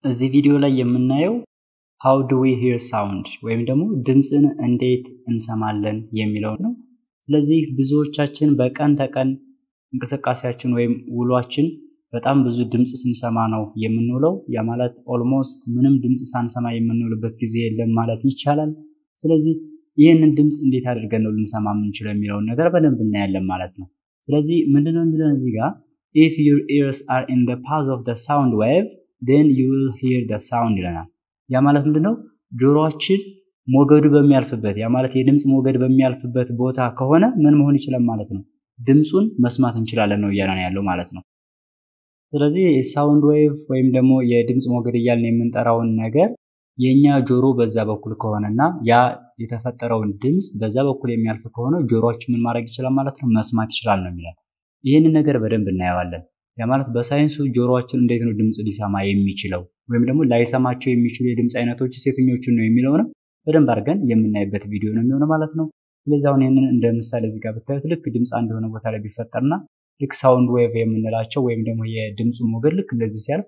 እዚህ ቪዲዮ ላይ የምናየው ሃው ዱ ዊ ሂር ሳውንድ ወይም ደግሞ ድምፅን እንዴት እንሰማለን የሚለው ነው። ስለዚህ ብዙዎቻችን በቀን ተቀን እንቅስቃሴያችን ወይም ውሏችን በጣም ብዙ ድምፅ ስንሰማ ነው የምንውለው። ያ ማለት ኦልሞስት ምንም ድምፅ ሳንሰማ የምንውልበት ጊዜ የለም ማለት ይቻላል። ስለዚህ ይህንን ድምፅ እንዴት አድርገን ነው ልንሰማ የምንችለው የሚለውን ነገር በደንብ እናያለን ማለት ነው። ስለዚህ ምንድነው የሚለን እዚህ ጋር ኢፍ ዩር ኢርስ አር ኢን ደ ፓዝ ኦፍ ደ ሳውንድ ዌቭ ዴን ዩ ዊል ሂር ደ ሳውንድ ይለናል። ያ ማለት ምንድነው ጆሮአችን ሞገዱ በሚያልፍበት ያ ማለት የድምፅ ሞገድ በሚያልፍበት ቦታ ከሆነ ምን መሆን ይችላል ማለት ነው ድምፁን መስማት እንችላለን ነው እያለን ያለው ማለት ነው። ስለዚህ ሳውንድ ዌቭ ወይም ደግሞ የድምፅ ሞገድ እያልን የምንጠራውን ነገር የእኛ ጆሮ በዛ በኩል ከሆነና ያ የተፈጠረውን ድምፅ በዛ በኩል የሚያልፍ ከሆነ ጆሮአችን ምን ማድረግ ይችላል ማለት ነው መስማት ይችላል ነው የሚለን። ይህንን ነገር በደንብ እናየዋለን። ያ ማለት በሳይንሱ ጆሮአችን እንዴት ነው ድምፅ ሊሰማ የሚችለው ወይም ደግሞ ላይሰማቸው የሚችሉ የድምፅ አይነቶች የትኞቹን ነው የሚለውንም በደንብ አድርገን የምናይበት ቪዲዮ ነው የሚሆነው ማለት ነው። ስለዚህ አሁን ይህንን እንደ ምሳሌ እዚህ ጋር ብታዩት ልክ ድምፅ አንድ የሆነ ቦታ ላይ ቢፈጠርና ልክ ሳውንድ ዌቭ የምንላቸው ወይም ደግሞ የድምፁ ሞገድ ልክ እንደዚህ ሲያልፍ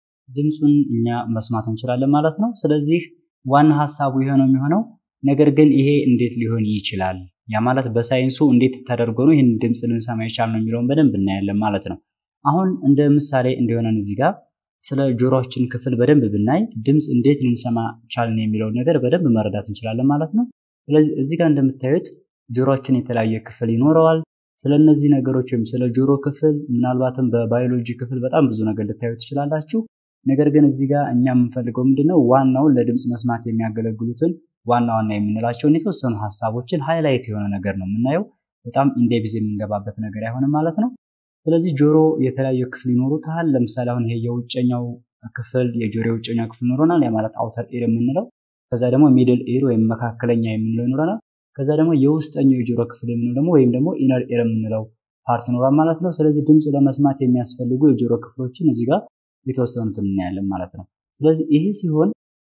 ድምፁን እኛ መስማት እንችላለን ማለት ነው። ስለዚህ ዋና ሀሳቡ የሆነው የሚሆነው ነገር ግን ይሄ እንዴት ሊሆን ይችላል፣ ያ ማለት በሳይንሱ እንዴት ተደርጎ ነው ይህን ድምፅ ልንሰማ ይቻል ነው የሚለውን በደንብ እናያለን ማለት ነው። አሁን እንደ ምሳሌ እንዲሆነን እዚህ ጋር ስለ ጆሮአችን ክፍል በደንብ ብናይ ድምፅ እንዴት ልንሰማ ቻልን የሚለውን ነገር በደንብ መረዳት እንችላለን ማለት ነው። ስለዚህ እዚህ ጋር እንደምታዩት ጆሮአችን የተለያየ ክፍል ይኖረዋል። ስለ እነዚህ ነገሮች ወይም ስለ ጆሮ ክፍል ምናልባትም በባዮሎጂ ክፍል በጣም ብዙ ነገር ልታዩ ትችላላችሁ። ነገር ግን እዚህ ጋር እኛ የምንፈልገው ምንድነው ዋናውን ለድምፅ መስማት የሚያገለግሉትን ዋና ዋና የምንላቸውን የተወሰኑ ሀሳቦችን ሃይላይት የሆነ ነገር ነው የምናየው። በጣም ኢንዴቢዝ የምንገባበት ነገር አይሆንም ማለት ነው። ስለዚህ ጆሮ የተለያዩ ክፍል ይኖሩታል። ለምሳሌ አሁን ይሄ የውጨኛው ክፍል የጆሮ የውጨኛው ክፍል ይኖረናል። ያ ማለት አውተር ኤር የምንለው ከዛ ደግሞ ሚድል ኤር ወይም መካከለኛ የምንለው ይኖረናል። ከዛ ደግሞ የውስጠኛው የጆሮ ክፍል የምንለው ደግሞ ወይም ደግሞ ኢነር ኤር የምንለው ፓርት ይኖራል ማለት ነው። ስለዚህ ድምፅ ለመስማት የሚያስፈልጉ የጆሮ ክፍሎችን እዚህ ጋር የተወሰኑትን እናያለን ማለት ነው። ስለዚህ ይሄ ሲሆን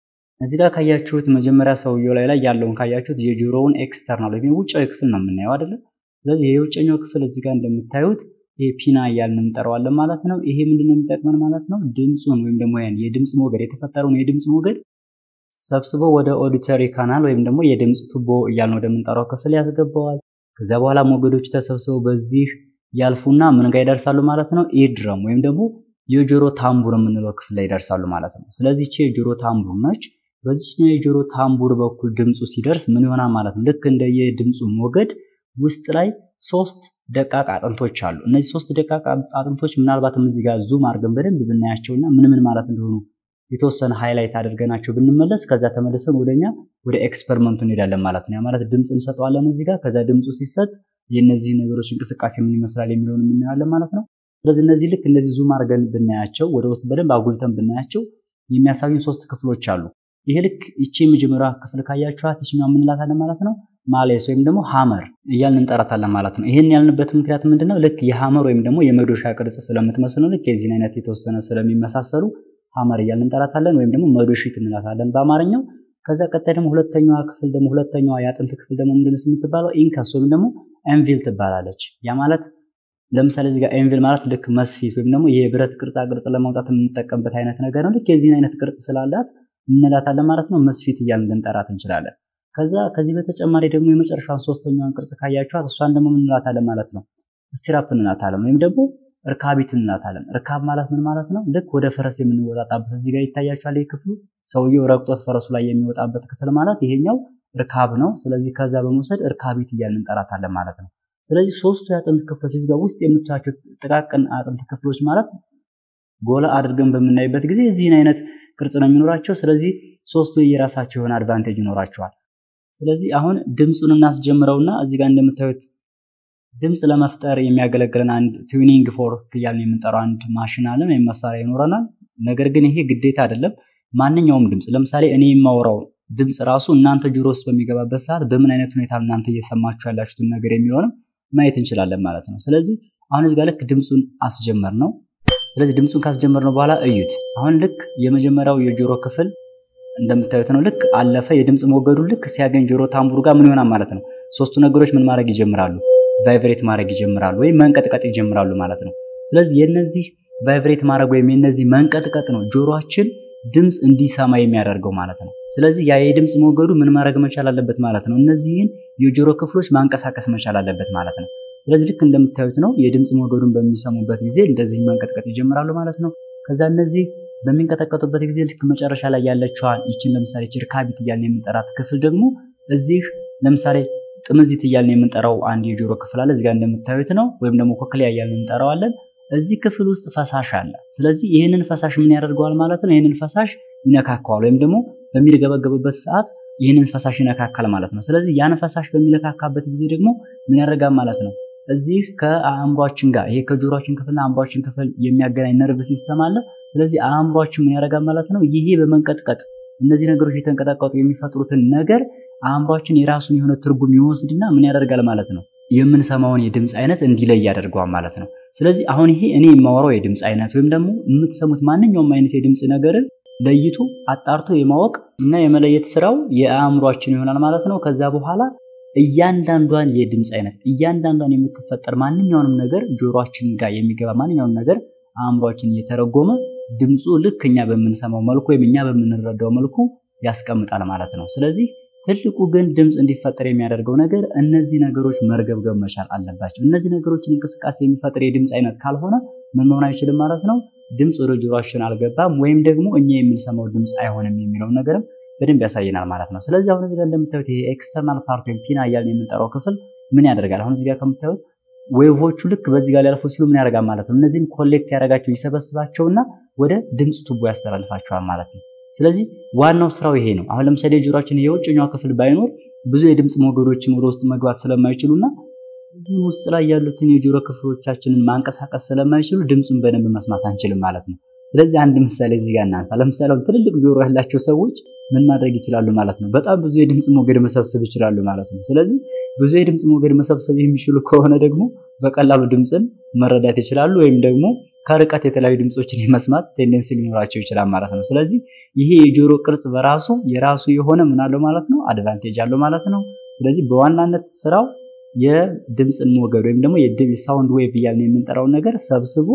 እዚህ ጋር ካያችሁት መጀመሪያ ሰውየው ላይ ላይ ያለውን ካያችሁት የጆሮውን ኤክስተርናል ወይም ውጫዊ ክፍል ነው የምናየው አይደለም። ስለዚህ የውጨኛው ክፍል እዚህ ጋር እንደምታዩት ይሄ ፒና እያልን እንጠራዋለን ማለት ነው። ይሄ ምንድነው የሚጠቅመን ማለት ነው? ድምፁን ወይም ደግሞ ያን የድምፅ ሞገድ የተፈጠረውን የድምፅ ሞገድ ሰብስቦ ወደ ኦዲተሪ ካናል ወይም ደግሞ የድምፅ ቱቦ እያልን ወደምንጠራው ክፍል ያስገባዋል። ከዛ በኋላ ሞገዶች ተሰብስበው በዚህ ያልፉና ምን ጋር ይደርሳሉ ማለት ነው? ኢድረም ወይም ደግሞ የጆሮ ታምቡር የምንለው ክፍል ላይ ይደርሳሉ ማለት ነው። ስለዚህ ይቺ የጆሮ ታምቡር ነች። በዚህኛው የጆሮ ታምቡር በኩል ድምፁ ሲደርስ ምን ይሆናል ማለት ነው? ልክ እንደ የድምፁ ሞገድ ውስጥ ላይ ሶስት ደቃቅ አጥንቶች አሉ። እነዚህ ሶስት ደቃቅ አጥንቶች ምናልባትም እዚህ ጋር ዙም አድርገን በደንብ ብናያቸውና ምን ምን ማለት እንደሆኑ የተወሰነ ሃይላይት አድርገናቸው ብንመለስ ከዛ ተመልሰን ወደኛ ወደ ኤክስፐሪመንቱ እንሄዳለን ማለት ነው። ያ ማለት ድምፅ እንሰጠዋለን እዚህ ጋር ከዛ ድምፁ ሲሰጥ የእነዚህ ነገሮች እንቅስቃሴ ምን ይመስላል የሚለውን የምናያለን ማለት ነው። ስለዚህ እነዚህ ልክ እንደዚህ ዙም አድርገን ብናያቸው ወደ ውስጥ በደንብ አጉልተን ብናያቸው የሚያሳዩን ሶስት ክፍሎች አሉ። ይሄ ልክ ይቺ የመጀመሪያ ክፍል ካያችኋት ይችኛው የምንላታለን ማለት ነው ማሌስ ወይም ደግሞ ሀመር እያልን እንጠራታለን ማለት ነው። ይህን ያልንበት ምክንያት ምንድነው? ልክ የሀመር ወይም ደግሞ የመዶሻ ቅርጽ ስለምትመስል ነው። ልክ የዚህን አይነት የተወሰነ ስለሚመሳሰሉ ሀመር እያልን እንጠራታለን ወይም ደግሞ መዶሺት እንላታለን በአማርኛው። ከዛ ቀጣይ ደግሞ ሁለተኛዋ ክፍል ደግሞ ሁለተኛዋ የአጥንት ክፍል ደግሞ ምንድነው የምትባለው? ኢንከስ ወይም ደግሞ ኤንቪል ትባላለች። ያ ማለት ለምሳሌ እዚህ ጋር ኤንቪል ማለት ልክ መስፊት ወይም ደግሞ የብረት ቅርጻ ቅርጽ ለማውጣት የምንጠቀምበት አይነት ነገር ነው። ልክ የዚህን አይነት ቅርጽ ስላላት እንላታለን ማለት ነው። መስፊት እያልን ልንጠራት እንችላለን። ከዛ ከዚህ በተጨማሪ ደግሞ የመጨረሻውን ሶስተኛውን ቅርጽ ካያችኋት እሷን ደግሞ ምን እንላታለን ማለት ነው? ስቲራፕ እንላታለን ወይም ደግሞ እርካቢት እንላታለን። እርካብ ማለት ምን ማለት ነው? ልክ ወደ ፈረስ የምንወጣጣበት እዚህ ጋር ይታያችኋል። ይህ ክፍሉ ሰውየው ረግጦት ፈረሱ ላይ የሚወጣበት ክፍል ማለት ይሄኛው እርካብ ነው። ስለዚህ ከዛ በመውሰድ እርካቢት እያልን እንጠራታለን ማለት ነው። ስለዚህ ሶስቱ የአጥንት ክፍሎች እዚህ ጋር ውስጥ የምታያቸው ጥቃቅን አጥንት ክፍሎች ማለት ጎላ አድርገን በምናይበት ጊዜ እዚህን አይነት ቅርጽ ነው የሚኖራቸው። ስለዚህ ሶስቱ የራሳቸው የሆነ አድቫንቴጅ ይኖራቸዋል። ስለዚህ አሁን ድምፁን እናስጀምረውና እዚህ ጋር እንደምታዩት ድምፅ ለመፍጠር የሚያገለግለን አንድ ቱኒንግ ፎርክ እያልን የምንጠራው አንድ ማሽን አለን ወይም መሳሪያ ይኖረናል። ነገር ግን ይሄ ግዴታ አይደለም። ማንኛውም ድምፅ ለምሳሌ እኔ የማወራው ድምፅ ራሱ እናንተ ጆሮ ውስጥ በሚገባበት ሰዓት በምን አይነት ሁኔታ እናንተ እየሰማችሁ ያላችሁትን ነገር የሚሆንም ማየት እንችላለን ማለት ነው። ስለዚህ አሁን እዚህ ጋር ልክ ድምፁን አስጀመር ነው። ስለዚህ ድምፁን ካስጀመር ነው በኋላ እዩት። አሁን ልክ የመጀመሪያው የጆሮ ክፍል እንደምታዩት ነው። ልክ አለፈ። የድምፅ ሞገዱ ልክ ሲያገኝ ጆሮ ታምቡር ጋር ምን ይሆናል ማለት ነው? ሶስቱ ነገሮች ምን ማድረግ ይጀምራሉ? ቫይብሬት ማድረግ ይጀምራሉ ወይም መንቀጥቀጥ ይጀምራሉ ማለት ነው። ስለዚህ የነዚህ ቫይብሬት ማድረግ ወይም የነዚህ መንቀጥቀጥ ነው ጆሮአችን ድምፅ እንዲሰማ የሚያደርገው ማለት ነው። ስለዚህ ያ የድምፅ ሞገዱ ምን ማድረግ መቻል አለበት ማለት ነው። እነዚህን የጆሮ ክፍሎች ማንቀሳቀስ መቻል አለበት ማለት ነው። ስለዚህ ልክ እንደምታዩት ነው የድምፅ ሞገዱን በሚሰሙበት ጊዜ እንደዚህ መንቀጥቀጥ ይጀምራሉ ማለት ነው። ከዛ እነዚህ በሚንቀጠቀጡበት ጊዜ ልክ መጨረሻ ላይ ያለችዋን ይችን ለምሳሌ ችርካቢት እያልን የምንጠራት ክፍል ደግሞ እዚህ ለምሳሌ ጥምዚት እያልን የምንጠራው አንድ የጆሮ ክፍል አለ። እዚጋ እንደምታዩት ነው። ወይም ደግሞ ኮክሊያ እያልን እንጠራዋለን። እዚህ ክፍል ውስጥ ፈሳሽ አለ። ስለዚህ ይህንን ፈሳሽ ምን ያደርገዋል ማለት ነው? ይህንን ፈሳሽ ይነካከዋል፣ ወይም ደግሞ በሚርገበገብበት ሰዓት ይህንን ፈሳሽ ይነካካል ማለት ነው። ስለዚህ ያን ፈሳሽ በሚነካካበት ጊዜ ደግሞ ምን ያደርጋል ማለት ነው? እዚህ ከአእምሯችን ጋር ይሄ ከጆሮችን ክፍልና አእምሯችን ክፍል የሚያገናኝ ነርቭ ሲስተም አለ። ስለዚህ አእምሯችን ምን ያደርጋል ማለት ነው? ይሄ በመንቀጥቀጥ እነዚህ ነገሮች የተንቀጠቀጡ የሚፈጥሩትን ነገር አእምሯችን የራሱን የሆነ ትርጉም ይወስድና ምን ያደርጋል ማለት ነው? የምንሰማውን የድምፅ አይነት እንዲለይ ያደርገዋል ማለት ነው። ስለዚህ አሁን ይሄ እኔ የማወራው የድምፅ አይነት ወይም ደግሞ የምትሰሙት ማንኛውም አይነት የድምፅ ነገርን ለይቶ አጣርቶ የማወቅ እና የመለየት ስራው የአእምሯችን ይሆናል ማለት ነው። ከዛ በኋላ እያንዳንዷን የድምፅ አይነት እያንዳንዷን የምትፈጠር ማንኛውንም ነገር ጆሮአችን ጋር የሚገባ ማንኛውንም ነገር አእምሯችን እየተረጎመ ድምፁ ልክ እኛ በምንሰማው መልኩ ወይም እኛ በምንረዳው መልኩ ያስቀምጣል ማለት ነው። ስለዚህ ትልቁ ግን ድምፅ እንዲፈጠር የሚያደርገው ነገር እነዚህ ነገሮች መርገብገብ መቻል አለባቸው። እነዚህ ነገሮችን እንቅስቃሴ የሚፈጥር የድምፅ አይነት ካልሆነ ምን መሆን አይችልም ማለት ነው። ድምፅ ወደ ጆሮአችን አልገባም ወይም ደግሞ እኛ የምንሰማው ድምፅ አይሆንም የሚለውን ነገርም በደንብ ያሳየናል ማለት ነው። ስለዚህ አሁን እዚህ ጋር እንደምታዩት ይሄ ኤክስተርናል ፓርት ወይም ፒና እያልን የምንጠራው ክፍል ምን ያደርጋል? አሁን እዚህ ጋር ከምታዩት ዌቮቹ ልክ በዚህ ጋር ሊያልፉ ሲሉ ምን ያደርጋል ማለት ነው። እነዚህን ኮሌክት ያደርጋቸው ይሰበስባቸውና ወደ ድምፅ ቱቦ ያስተላልፋቸዋል ማለት ነው። ስለዚህ ዋናው ስራው ይሄ ነው። አሁን ለምሳሌ የጆሮአችን የውጭኛው ክፍል ባይኖር ብዙ የድምፅ ሞገዶችን ወደ ውስጥ መግባት ስለማይችሉና እዚህም ውስጥ ላይ ያሉትን የጆሮ ክፍሎቻችንን ማንቀሳቀስ ስለማይችሉ ድምፁን በደንብ መስማት አንችልም ማለት ነው። ስለዚህ አንድ ምሳሌ እዚህ ጋር እናንሳ። ለምሳሌ ትልልቅ ጆሮ ያላቸው ሰዎች ምን ማድረግ ይችላሉ ማለት ነው? በጣም ብዙ የድምፅ ሞገድ መሰብሰብ ይችላሉ ማለት ነው። ስለዚህ ብዙ የድምፅ ሞገድ መሰብሰብ የሚችሉ ከሆነ ደግሞ በቀላሉ ድምፅን መረዳት ይችላሉ ወይም ደግሞ ከርቀት የተለያዩ ድምፆችን የመስማት ቴንደንሲ ሊኖራቸው ይችላል ማለት ነው። ስለዚህ ይሄ የጆሮ ቅርጽ በራሱ የራሱ የሆነ ምን አለው ማለት ነው አድቫንቴጅ አለው ማለት ነው። ስለዚህ በዋናነት ስራው የድምፅን ሞገድ ወይም ደግሞ የሳውንድ ዌቭ እያልን የምንጠራውን ነገር ሰብስቦ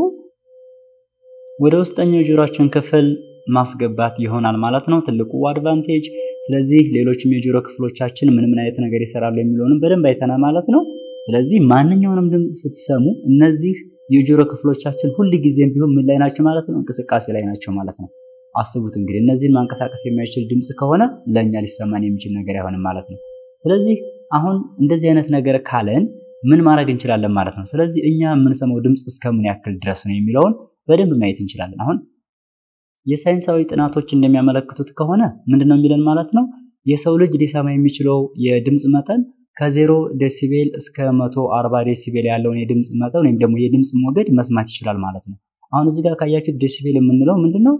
ወደ ውስጠኛው የጆሮአችን ክፍል ማስገባት ይሆናል ማለት ነው ትልቁ አድቫንቴጅ። ስለዚህ ሌሎችም የጆሮ ክፍሎቻችን ምን ምን አይነት ነገር ይሰራሉ የሚለውንም በደንብ አይተናል ማለት ነው። ስለዚህ ማንኛውንም ድምፅ ስትሰሙ እነዚህ የጆሮ ክፍሎቻችን ሁል ጊዜም ቢሆን ምን ላይ ናቸው ማለት ነው? እንቅስቃሴ ላይ ናቸው ማለት ነው። አስቡት እንግዲህ እነዚህን ማንቀሳቀስ የማይችል ድምፅ ከሆነ ለእኛ ሊሰማን የሚችል ነገር አይሆንም ማለት ነው። ስለዚህ አሁን እንደዚህ አይነት ነገር ካለን ምን ማድረግ እንችላለን ማለት ነው። ስለዚህ እኛ የምንሰማው ድምፅ እስከምን ያክል ድረስ ነው የሚለውን በደንብ ማየት እንችላለን። አሁን የሳይንሳዊ ጥናቶች እንደሚያመለክቱት ከሆነ ምንድነው የሚለን ማለት ነው የሰው ልጅ ሊሰማ የሚችለው የድምፅ መጠን ከዜሮ ዴሲቤል እስከ መቶ አርባ ዴሲቤል ያለውን የድምፅ መጠን ወይም ደግሞ የድምፅ ሞገድ መስማት ይችላል ማለት ነው። አሁን እዚህ ጋር ካያችሁት ዴሲቤል የምንለው ምንድነው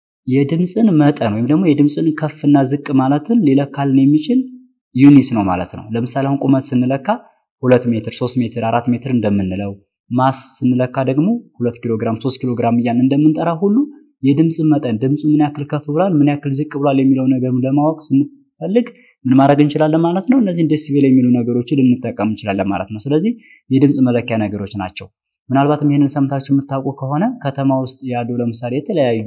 የድምፅን መጠን ወይም ደግሞ የድምፅን ከፍና ዝቅ ማለትን ሊለካልን የሚችል ዩኒስ ነው ማለት ነው። ለምሳሌ አሁን ቁመት ስንለካ ሁለት ሜትር፣ ሶስት ሜትር፣ አራት ሜትር እንደምንለው ማስ ስንለካ ደግሞ ሁለት ኪሎ ግራም፣ ሶስት ኪሎ ግራም እያን እንደምንጠራ ሁሉ የድምፅ መጠን ድምፁ ምን ያክል ከፍ ብሏል፣ ምን ያክል ዝቅ ብሏል የሚለው ነገር ለማወቅ ስንፈልግ ምን ማድረግ እንችላለን ማለት ነው። እነዚህን ዴሲቤል የሚሉ ነገሮችን ልንጠቀም እንችላለን ማለት ነው። ስለዚህ የድምፅ መለኪያ ነገሮች ናቸው። ምናልባትም ይህንን ሰምታችሁ የምታውቁ ከሆነ ከተማ ውስጥ ያሉ ለምሳሌ የተለያዩ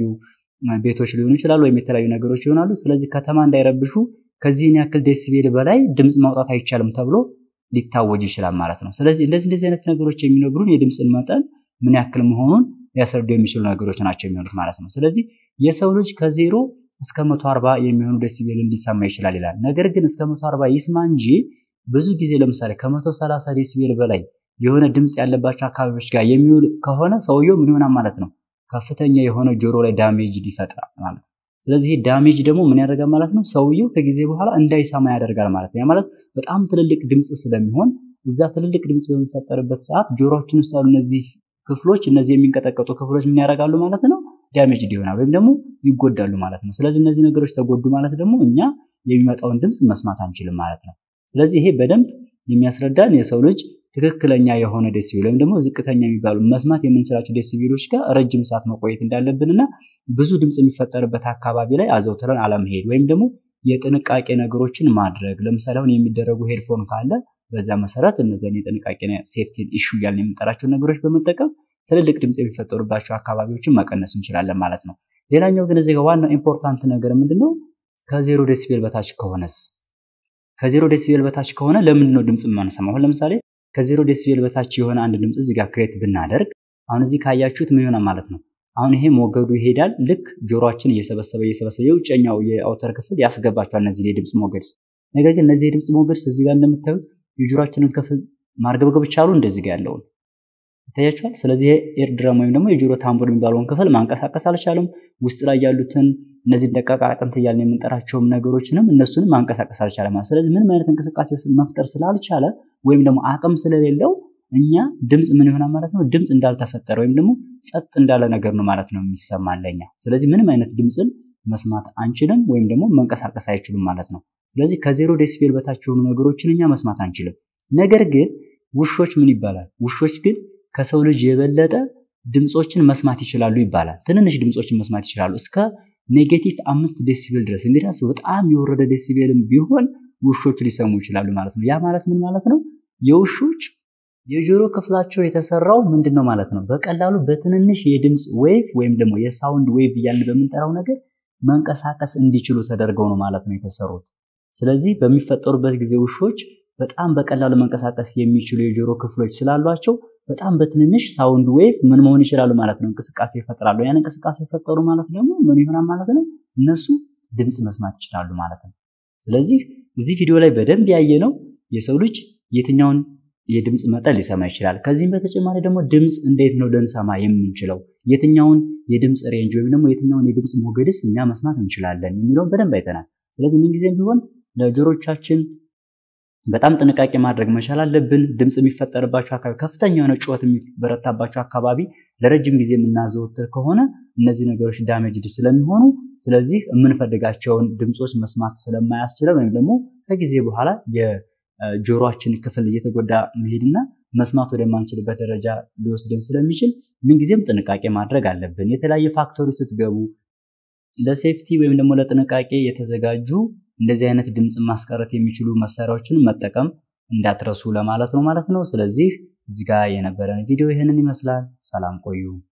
ቤቶች ሊሆኑ ይችላሉ፣ ወይም የተለያዩ ነገሮች ይሆናሉ። ስለዚህ ከተማ እንዳይረብሹ ከዚህን ያክል ዴሲቤል በላይ ድምፅ ማውጣት አይቻልም ተብሎ ሊታወጅ ይችላል ማለት ነው። ስለዚህ እንደዚህ እንደዚህ አይነት ነገሮች የሚነግሩን የድምፅን መጠን ምን ያክል መሆኑን ሊያስረዱ የሚችሉ ነገሮች ናቸው የሚሆኑት ማለት ነው። ስለዚህ የሰው ልጅ ከዜሮ እስከ 140 የሚሆኑ ዴሲቤል እንዲሰማ ይችላል ይላል። ነገር ግን እስከ 140 ይስማ እንጂ ብዙ ጊዜ ለምሳሌ ከ130 ዴሲቤል በላይ የሆነ ድምፅ ያለባቸው አካባቢዎች ጋር የሚውል ከሆነ ሰውየው ምን ይሆናል ማለት ነው? ከፍተኛ የሆነ ጆሮ ላይ ዳሜጅ ይፈጥራል ማለት ነው። ስለዚህ ዳሜጅ ደግሞ ምን ያደርጋል ማለት ነው? ሰውየው ከጊዜ በኋላ እንዳይሰማ ያደርጋል ማለት ነው። ያ ማለት በጣም ትልልቅ ድምፅ ስለሚሆን እዛ ትልልቅ ድምፅ በሚፈጠርበት ሰዓት ጆሮችን ውስጥ ያሉ እነዚህ ክፍሎች እነዚህ የሚንቀጠቀጡ ክፍሎች ምን ያደርጋሉ ማለት ነው? ዳሜጅ ይሆናል ወይም ደግሞ ይጎዳሉ ማለት ነው። ስለዚህ እነዚህ ነገሮች ተጎዱ ማለት ደግሞ እኛ የሚመጣውን ድምፅ መስማት አንችልም ማለት ነው። ስለዚህ ይሄ በደንብ የሚያስረዳን የሰው ልጅ ትክክለኛ የሆነ ዴሲቤል ወይም ደግሞ ዝቅተኛ የሚባሉ መስማት የምንችላቸው ዴሲቤሎች ጋር ረጅም ሰዓት መቆየት እንዳለብንና ብዙ ድምፅ የሚፈጠርበት አካባቢ ላይ አዘውትረን አለመሄድ ወይም ደግሞ የጥንቃቄ ነገሮችን ማድረግ ለምሳሌ አሁን የሚደረጉ ሄድፎን ካለ በዛ መሰረት እነዚያን የጥንቃቄ ሴፍቲ ኢሹ እያልን የምንጠራቸው ነገሮች በመጠቀም ትልልቅ ድምፅ የሚፈጠሩባቸው አካባቢዎችን መቀነስ እንችላለን ማለት ነው። ሌላኛው ግን እዚህ ጋር ዋናው ኢምፖርታንት ነገር ምንድን ነው? ከዜሮ ዴሲቤል በታች ከሆነስ ከዜሮ ዴሲቤል በታች ከሆነ ለምንድን ነው ድምፅ የማንሰማው? አሁን ለምሳሌ ከዜሮ ዴሲቤል በታች የሆነ አንድ ድምፅ እዚህ ጋር ክሬት ብናደርግ አሁን እዚህ ካያችሁት ምን ይሆናል ማለት ነው። አሁን ይሄ ሞገዱ ይሄዳል። ልክ ጆሮአችን እየሰበሰበ እየሰበሰበ የውጨኛው የአውተር ክፍል ያስገባቸዋል እነዚህ የድምፅ ሞገድስ። ነገር ግን እነዚህ የድምፅ ሞገድስ እዚህ ጋር እንደምታዩት የጆሮአችንን ክፍል ማርገብገብ ቻሉ እንደዚህ ጋር ያለውን ይታያችኋል። ስለዚህ ኤር ድረም ወይም ደግሞ የጆሮ ታምቡር የሚባለውን ክፍል ማንቀሳቀስ አልቻለም። ውስጥ ላይ ያሉትን እነዚህ ደቃቃ አጥንት እያልን የምንጠራቸውም ነገሮችንም እነሱንም ማንቀሳቀስ አልቻለም ማለት። ስለዚህ ምንም አይነት እንቅስቃሴ መፍጠር ስላልቻለ ወይም ደግሞ አቅም ስለሌለው እኛ ድምፅ ምን ይሆናል ማለት ነው? ድምፅ እንዳልተፈጠረ ወይም ደግሞ ጸጥ እንዳለ ነገር ነው ማለት ነው የሚሰማን ለኛ። ስለዚህ ምንም አይነት ድምፅን መስማት አንችልም ወይም ደግሞ መንቀሳቀስ አይችሉም ማለት ነው። ስለዚህ ከዜሮ ዴሲቤል በታች የሆኑ ነገሮችን እኛ መስማት አንችልም። ነገር ግን ውሾች ምን ይባላል? ውሾች ግን ከሰው ልጅ የበለጠ ድምፆችን መስማት ይችላሉ ይባላል። ትንንሽ ድምፆችን መስማት ይችላሉ እስከ ኔጌቲቭ አምስት ዴሲቤል ድረስ። እንግዲህ በጣም የወረደ ዴሲቤልም ቢሆን ውሾች ሊሰሙ ይችላሉ ማለት ነው። ያ ማለት ምን ማለት ነው? የውሾች የጆሮ ክፍላቸው የተሰራው ምንድን ነው ማለት ነው? በቀላሉ በትንንሽ የድምፅ ዌቭ ወይም ደግሞ የሳውንድ ዌቭ እያልን በምንጠራው ነገር መንቀሳቀስ እንዲችሉ ተደርገው ነው ማለት ነው የተሰሩት። ስለዚህ በሚፈጠሩበት ጊዜ ውሾች በጣም በቀላሉ መንቀሳቀስ የሚችሉ የጆሮ ክፍሎች ስላሏቸው በጣም በትንንሽ ሳውንድ ዌቭ ምን መሆን ይችላሉ ማለት ነው? እንቅስቃሴ ይፈጥራሉ። ያን እንቅስቃሴ የፈጠሩ ማለት ደግሞ ምን ይሆናል ማለት ነው? እነሱ ድምፅ መስማት ይችላሉ ማለት ነው። ስለዚህ እዚህ ቪዲዮ ላይ በደንብ ያየ ነው የሰው ልጅ የትኛውን የድምፅ መጠን ሊሰማ ይችላል። ከዚህም በተጨማሪ ደግሞ ድምፅ እንዴት ነው ልንሰማ የምንችለው፣ የትኛውን የድምፅ ሬንጅ ወይም ደግሞ የትኛውን የድምፅ ሞገድስ እኛ መስማት እንችላለን የሚለውን በደንብ አይተናል። ስለዚህ ምንጊዜም ቢሆን ለጆሮቻችን በጣም ጥንቃቄ ማድረግ መቻል አለብን። ድምፅ የሚፈጠርባቸው አካባቢ፣ ከፍተኛ የሆነ ጩኸት የሚበረታባቸው አካባቢ ለረጅም ጊዜ የምናዘወትር ከሆነ እነዚህ ነገሮች ዳሜጅድ ስለሚሆኑ ስለዚህ የምንፈልጋቸውን ድምፆች መስማት ስለማያስችለን ወይም ደግሞ ከጊዜ በኋላ የጆሮአችን ክፍል እየተጎዳ መሄድና መስማት ወደማንችልበት ደረጃ ሊወስደን ስለሚችል ምንጊዜም ጥንቃቄ ማድረግ አለብን። የተለያየ ፋክተሮች ስትገቡ ለሴፍቲ ወይም ደግሞ ለጥንቃቄ የተዘጋጁ እንደዚህ አይነት ድምፅ ማስቀረት የሚችሉ መሳሪያዎችን መጠቀም እንዳትረሱ ለማለት ነው ማለት ነው። ስለዚህ እዚህ ጋር የነበረን ቪዲዮ ይህንን ይመስላል። ሰላም ቆዩ።